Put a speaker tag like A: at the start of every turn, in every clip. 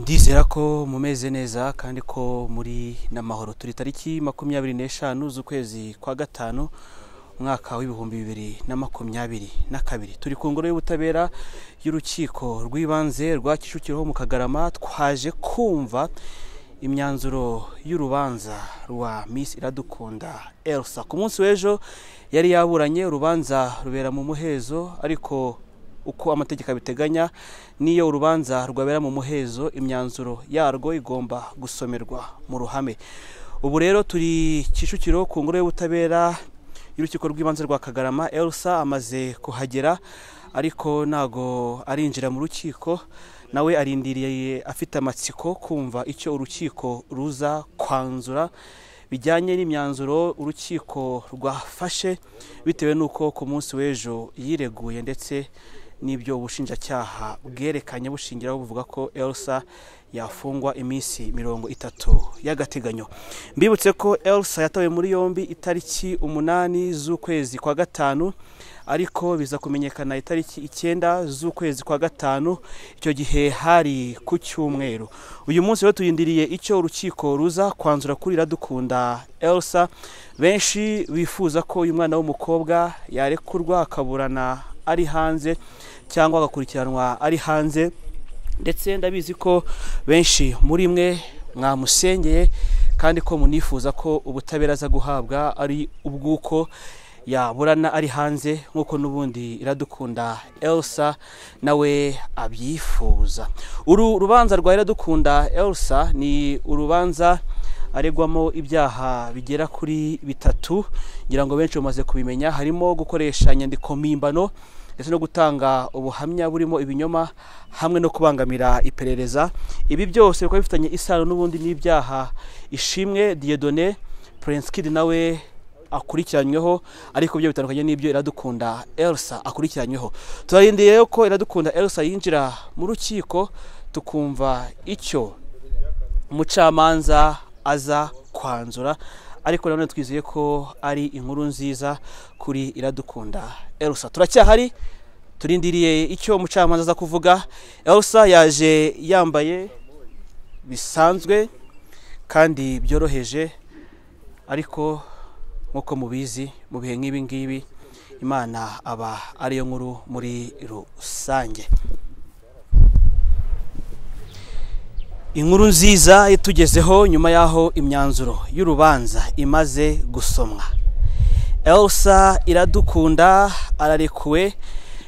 A: twizera ko mumeze neza kandi ko muri n'amahoro turi tariki makumyabiri n'eshanu z'ukwezi kwa gatanu umwaka w'ibihumbi bibiri na makumyabiri na kabiri turi ku ngoro y'ubutabera y'urukiko rw'ibanze rwa kicukiro mu kagarama twaje kumva imyanzuro y'urubanza rwa misi iradukunda elsa ku munsi w'ejo yari yaburanye urubanza rubera mu muhezo ariko uko amategeko abiteganya n'iyo urubanza rwabera mu muhezo imyanzuro yarwo igomba gusomerwa mu ruhame ubu rero turi kicukiro ku ngoro y'ubutabera y'urukiko rw'ibanze rwa kagarama elsa amaze kuhagera ariko ntago arinjira mu rukiko nawe arindiriye afite amatsiko kumva icyo urukiko ruza kwanzura bijyanye n'imyanzuro urukiko rwafashe bitewe n'uko ku munsi w'ejo yireguye ndetse n'ibyo ubushinjacyaha bwerekanye bushingiraho buvuga ko elsa yafungwa iminsi mirongo itatu y'agateganyo mbibutse ko elsa yatawe muri yombi itariki umunani z'ukwezi kwa gatanu ariko biza kumenyekana itariki icyenda z'ukwezi kwa gatanu icyo gihe hari ku cyumweru uyu munsi rero tuyindiriye icyo urukiko ruza kwanzura kuri iradukunda elsa benshi bifuza ko uyu mwana w'umukobwa yarekurwa akaburana ari hanze cyangwa agakurikiranwa ari hanze ndetse ndabizi ko benshi muri mwe mwamusengeye kandi ko munifuza ko ubutabera aza guhabwa ari ubw'uko yaburana ari hanze nk'uko n'ubundi iradukunda elsa nawe abyifuza uru rubanza rwa iradukunda elsa ni urubanza aregwamo ibyaha bigera kuri bitatu ngira ngo benshi bamaze kubimenya harimo gukoresha inyandiko mpimbano ndetse no gutanga ubuhamya burimo ibinyoma hamwe no kubangamira iperereza ibi byose bikaba bifitanye isano n'ubundi n'ibyaha ishimwe diyedone purensikidi nawe akurikiranyweho ariko byo bitandukanye n'ibyo iradukunda elsa akurikiranyweho turarindiriye ko iradukunda elsa yinjira mu rukiko tukumva icyo umucamanza aza kwanzura ariko nanone twizeye ko ari inkuru nziza kuri iradukunda elsa turacyahari turindiriye icyo umucamanza aza kuvuga elsa yaje yambaye bisanzwe kandi byoroheje ariko nk'uko mubizi mu bihe nk'ibi ngibi imana aba ariyo nkuru muri rusange inkuru nziza itugezeho nyuma y'aho imyanzuro y'urubanza imaze gusomwa elsa iradukunda ararekuwe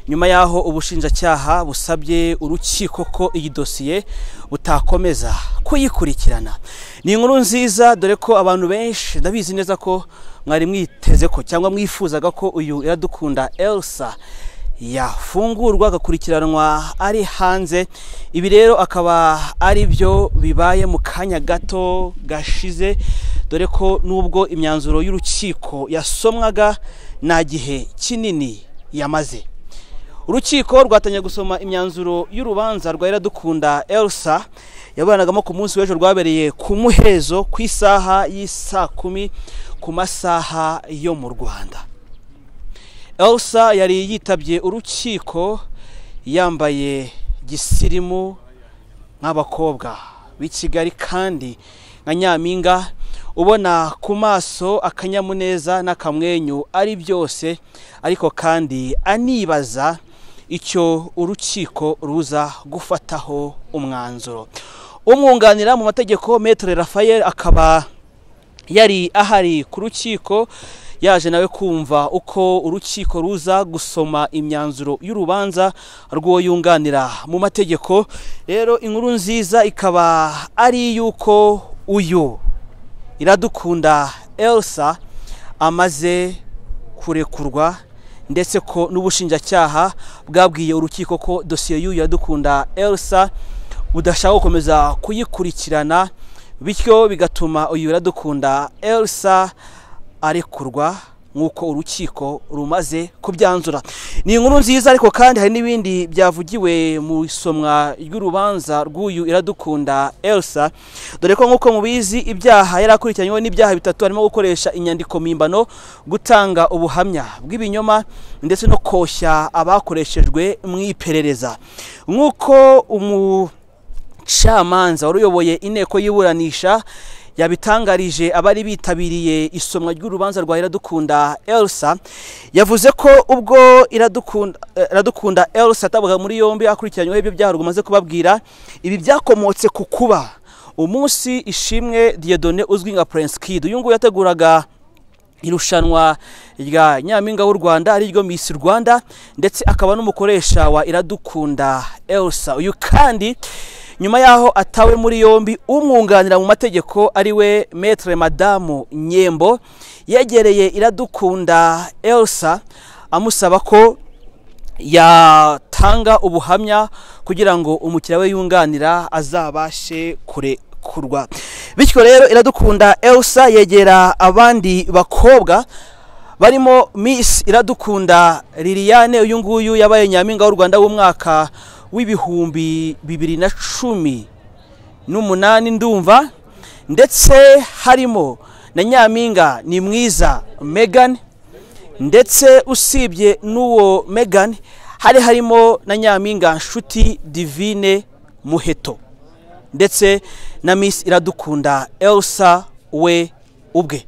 A: nyuma y'aho ubushinjacyaha busabye urukiko ko iyi dosiye butakomeza kuyikurikirana ni inkuru nziza dore ko abantu benshi ndabizi neza ko mwari mwiteze ko cyangwa mwifuzaga ko uyu iradukunda elsa yafungurwa agakurikiranwa ari hanze ibi rero akaba ari byo bibaye mu kanya gato gashize dore ko nubwo imyanzuro y'urukiko yasomwaga nta gihe kinini yamaze urukiko rwatangiye gusoma imyanzuro y'urubanza rwa iradukunda elsa yaburanagamo ku munsi w'ejo rwabereye ku muhezo ku isaha y'isaa kumi ku masaha yo mu rwanda elsa yari yitabye urukiko yambaye gisirimu nk'abakobwa b'i kigali kandi nka nyampinga ubona ku maso akanyamuneza n'akamwenyu ari byose ariko kandi anibaza icyo urukiko ruza gufataho umwanzuro umwunganira mu mategeko metero Raphael akaba yari ahari ku rukiko yaje nawe kumva uko urukiko ruza gusoma imyanzuro y'urubanza rw'uwo yunganira mu mategeko rero inkuru nziza ikaba ari iy'uko uyu iradukunda elsa amaze kurekurwa ndetse ko n'ubushinjacyaha bwabwiye urukiko ko dosiye y'uyu iradukunda elsa budashaka gukomeza kuyikurikirana bityo bigatuma uyu iradukunda elsa arekurwa nk'uko urukiko rumaze kubyanzura ni inkuru nziza ariko kandi hari n'ibindi byavugiwe mu isomwa ry'urubanza rw'uyu iradukunda elsa dore ko nk'uko mubizi ibyaha yari akurikiranyweho n'ibyaha bitatu harimo gukoresha inyandiko mpimbano gutanga ubuhamya bw'ibinyoma ndetse no koshya abakoreshejwe mu iperereza nk'uko umu Camanza wari uyoboye inteko y'iburanisha yabitangarije abari bitabiriye isomwa ry'urubanza rwa Iradukunda Elsa yavuze ko ubwo Iradukunda Iradukunda Elsa atabaga muri yombi akurikiranyweho ibyo byaha rumaze kubabwira ibi byakomotse ku kuba umunsi ishimwe Dieudonné uzwi nka Prince Kid uyu nguyu yateguraga irushanwa rya nyampinga w'u rwanda ariryo miss rwanda ndetse akaba n'umukoresha wa iradukunda elsa uyu kandi nyuma y'aho atawe muri yombi umwunganira mu mategeko ari we metere madamu nyembo yegereye iradukunda elsa amusaba ko yatanga ubuhamya kugira ngo umukiriya we yunganira azabashe kure kurwa bityo rero iradukunda elsa yegera abandi bakobwa barimo miss iradukunda liliane uyu nguyu yabaye nyampinga w'u rwanda w'umwaka w'ibihumbi bibiri na cumi n'umunani ndumva ndetse harimo na nyampinga ni mwiza megan ndetse usibye n'uwo megan hari harimo na nyampinga nshuti divine muheto ndetse na miss iradukunda elsa we ubwe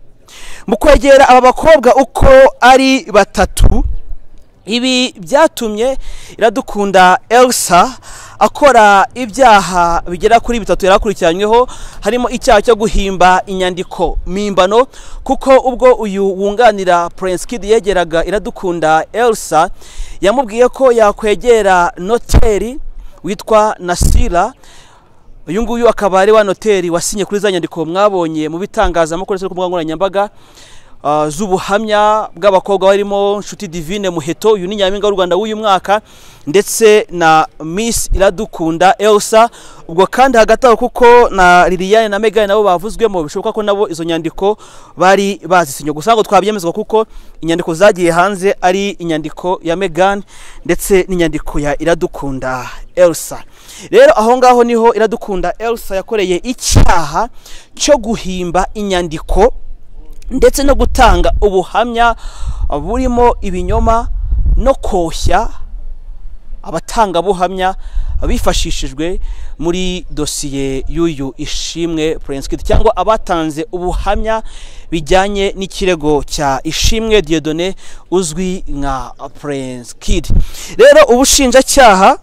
A: mu kwegera aba bakobwa uko ari batatu ibi byatumye iradukunda elsa akora ibyaha bigera kuri bitatu yari akurikiranyweho harimo icyaha cyo guhimba inyandiko mpimbano kuko ubwo uyu wunganira Prince Kid yegeraga iradukunda elsa yamubwiye ko yakwegera noteri witwa nasira uyu nguyu akaba ari wa noteri wasinye kuri za nyandiko mwabonye mu bitangazamakuru ndetse no ku mbuga nkoranyambaga ah, z'ubuhamya bw'abakobwa barimo nshuti divine muheto uyu ni nyampinga w'u rwanda w'uyu mwaka ndetse na miss iradukunda elsa ubwo kandi hagati aho kuko na liliane na megan nabo bavuzwemo bishoboka ko nabo izo nyandiko bari bazisinye gusa ntabwo twabyemezwa kuko inyandiko zagiye hanze ari inyandiko ya megan ndetse n'inyandiko ya iradukunda elsa rero aho ngaho niho iradukunda elsa yakoreye icyaha cyo guhimba inyandiko ndetse no gutanga ubuhamya burimo ibinyoma no koshya abatangabuhamya bifashishijwe muri dosiye y'uyu ishimwe Prince Kid cyangwa abatanze ubuhamya bijyanye n'ikirego cya ishimwe Dieudonné uzwi nka Prince Kid rero ubushinjacyaha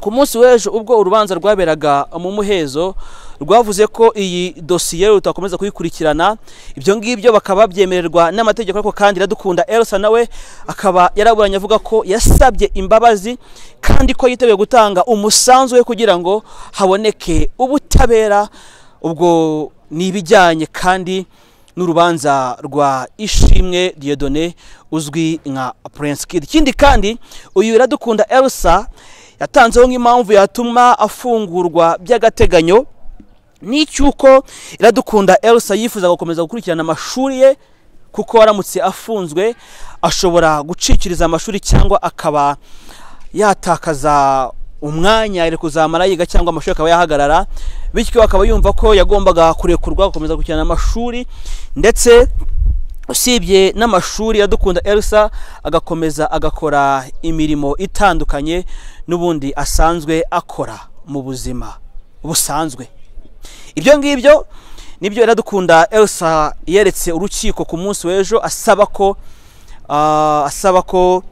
A: ku munsi w'ejo ubwo urubanza rwaberaga mu muhezo rwavuze ko iyi dosiye rutakomeza kuyikurikirana ibyo ngibyo bakaba babyemererwa n'amategeko ariko kandi iradukunda elsa nawe akaba yaraburanye avuga ko yasabye imbabazi kandi ko yiteguye gutanga umusanzu we kugira ngo haboneke ubutabera ubwo ni ibijyanye kandi n'urubanza rwa ishimwe Dieudonné uzwi nka Prince Kid ikindi kandi uyu iradukunda elsa yatanzeho nk'impamvu yatuma afungurwa by'agateganyo n'icy'uko iradukunda elsa yifuza gukomeza gukurikirana amashuri ye kuko aramutse afunzwe ashobora gucikiriza amashuri cyangwa akaba yatakaza umwanya ari kuzamara yiga cyangwa amashuri akaba yahagarara bityo akaba yumva ko yagombaga kurekurwa gukomeza gukurikirana amashuri ndetse usibye n'amashuri iradukunda elsa agakomeza agakora imirimo itandukanye n'ubundi asanzwe akora mu buzima busanzwe ibyo ngibyo nibyo iradukunda elsa yeretse urukiko ku munsi w'ejo asaba ko ah, asaba ko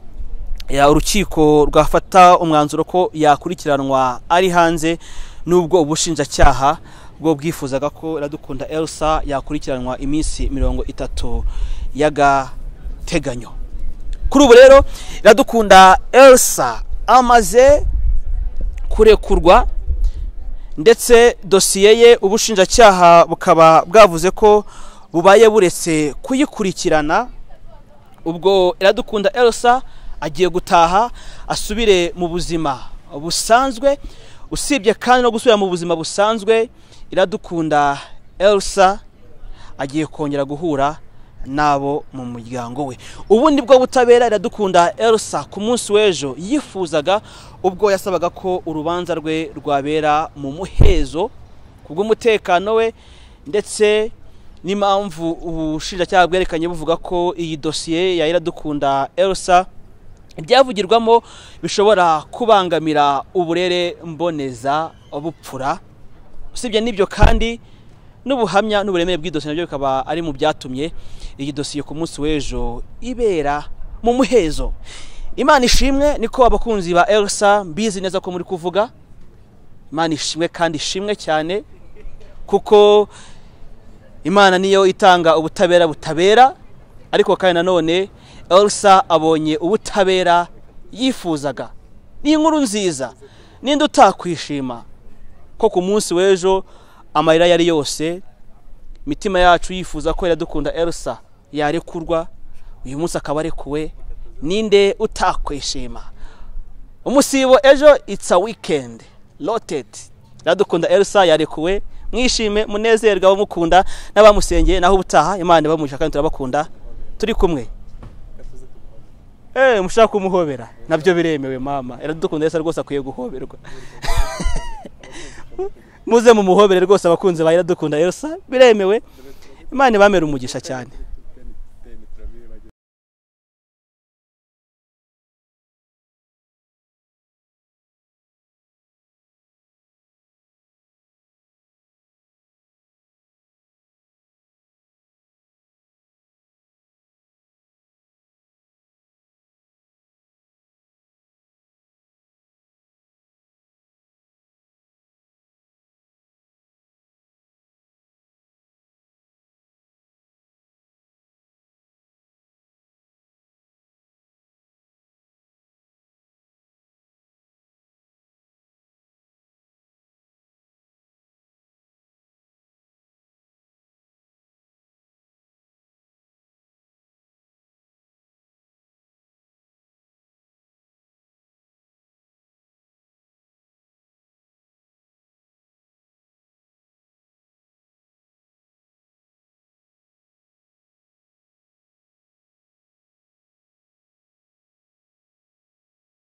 A: ya, urukiko rwafata umwanzuro ko yakurikiranwa ari hanze n'ubwo ubushinjacyaha bwo bwifuzaga ko iradukunda elsa yakurikiranwa iminsi mirongo itatu y'agateganyo kuri ubu rero iradukunda elsa amaze kurekurwa ndetse dosiye ye ubushinjacyaha bukaba bwavuze ko bubaye buretse kuyikurikirana ubwo iradukunda elsa agiye gutaha asubire mu buzima busanzwe usibye kandi no gusubira mu buzima busanzwe iradukunda elsa agiye kongera guhura n'abo mu muryango we ubu ni bwo butabera iradukunda elsa ku munsi w'ejo yifuzaga ubwo yasabaga ko urubanza rwe rwabera mu muhezo ku bw'umutekano we ndetse n'impamvu ubushinjacyaha bwerekanye buvuga ko iyi dosiye ya iradukunda elsa ibyavugirwamo bishobora kubangamira uburere mboneza bupfura usibye n'ibyo kandi n'ubuhamya n'uburemere bw'idosiye nabyo bikaba ari mu byatumye iyi dosiye ku munsi w'ejo ibera mu muhezo imana ishimwe niko abakunzi ba elsa mbizi neza ko muri kuvuga imana ishimwe kandi ishimwe cyane kuko imana niyo itanga ubutabera butabera ariko kandi nanone elsa abonye ubutabera yifuzaga ni inkuru nziza ninde utakwishima ko ku munsi w'ejo amarira yari yose imitima yacu yifuza ko iradukunda elsa yarekurwa uyu munsi akaba arekuwe ninde utakwishima umusibo ejo itsa wikendi roteti iradukunda elsa yarekuwe mwishime munezerwe abamukunda n'abamusengeye naho ubutaha imana ibamuhisha kandi turabakunda turi kumwe eee mushaka kumuhobera nabyo biremewe mama iradukunda elsa rwose akwiye guhoberwa muze mumuhobere rwose abakunzi ba iradukunda elsa biremewe imana ibamere umugisha cyane